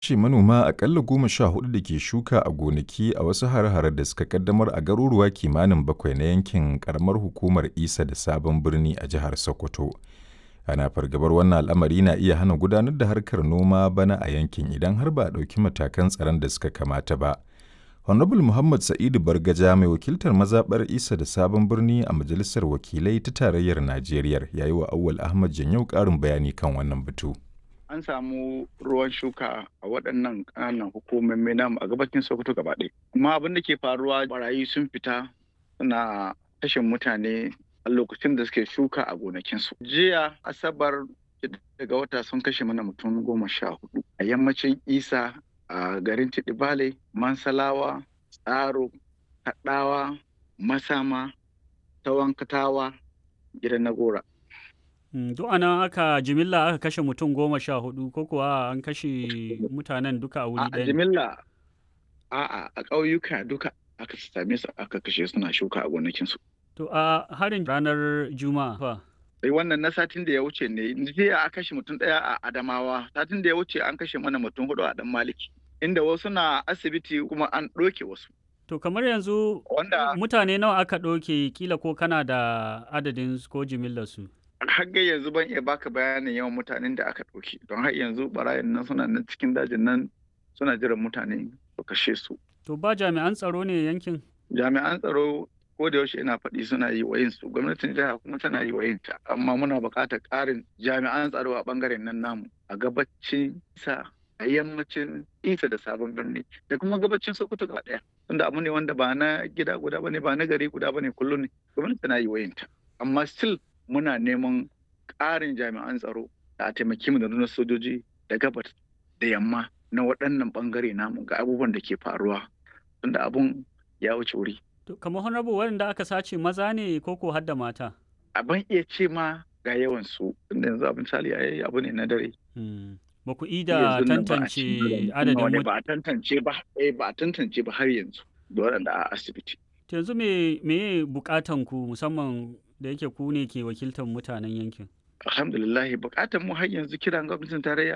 ce manoma akalla goma sha hudu da ke shuka a gonaki a wasu hare-hare da suka kaddamar a garuruwa kimanin bakwai na yankin karamar hukumar isa da sabon birni a jihar sokoto ana fargabar wannan al'amari na iya hana gudanar da harkar noma bana a yankin idan har ba a ɗauki matakan tsaron da suka kamata ba honorable muhammad sa'idu bargaja mai wakiltar mazaɓar isa da sabon birni a majalisar wakilai ta tarayyar najeriya ya yi wa awwal ahmad janyau ƙarin bayani kan wannan batu an samu ruwan shuka a waɗannan ƙananan hukumomi namu a gabacin Sokoto gaba ɗaya. Amma abin da ke faruwa barayi sun fita suna kashe mutane a lokacin da suke shuka a gonakinsu. Jiya Asabar daga wata sun kashe mana mutum goma sha hudu a yammacin Isa a garin Tidibale, Mansalawa, Tsaro, Kaɗawa, Masama, Tawankatawa, gidan Nagora. duk ana aka jimilla aka kashe mutum goma sha hudu ko kuwa an kashe mutanen duka a wuri A ɗaya jimilla a'a a ƙauyuka duka aka same su aka kashe suna shuka a gonakinsu. to a harin ranar juma'a fa sai wannan na satin da ya wuce ne jiya a kashe mutum ɗaya a adamawa satin da ya wuce an kashe mana mutum hudu a dan maliki inda wasu na asibiti kuma an ɗoke wasu to kamar yanzu Wanda- mutane nawa aka ɗauke kila ko kana da adadin su ko jimillar su har ga yanzu ban iya baka bayanin yawan mutanen da aka ɗauke don har yanzu barayin nan suna nan cikin dajin nan suna jiran mutane su kashe su to ba jami'an tsaro ne yankin jami'an tsaro ko da yaushe ina faɗi suna yi wa su gwamnatin jiha kuma tana yi wa ta amma muna buƙatar ƙarin jami'an tsaro a ɓangaren nan namu a gabacin sa a yammacin isa da sabon birni da kuma gabacin sokoto gaba ɗaya tunda abu ne wanda ba na gida guda bane ba na gari guda bane kullum ne gwamnati tana yi wa ta amma still muna neman ƙarin jami'an tsaro da a taimaki mu da nuna sojoji da gabas da yamma na waɗannan ɓangare namu ga abubuwan da ke faruwa tunda abun ya wuce wuri to kamar honorable waɗanda aka sace maza ne ko ko har da mata a ban iya ce ma ga yawan su tunda yanzu abin misali ai abu ne na dare Hmm. ba ku ida Yanzu nan ba a tantance cikin adadin wani mut- ba a tantance ba eh ba a tantance ba har yanzu da waɗanda a asibiti to yanzu me me bukatan ku musamman da yake ku ne ke wakiltar mutanen yankin alhamdulillah bukatar mu har yanzu kiran gwamnatin tarayya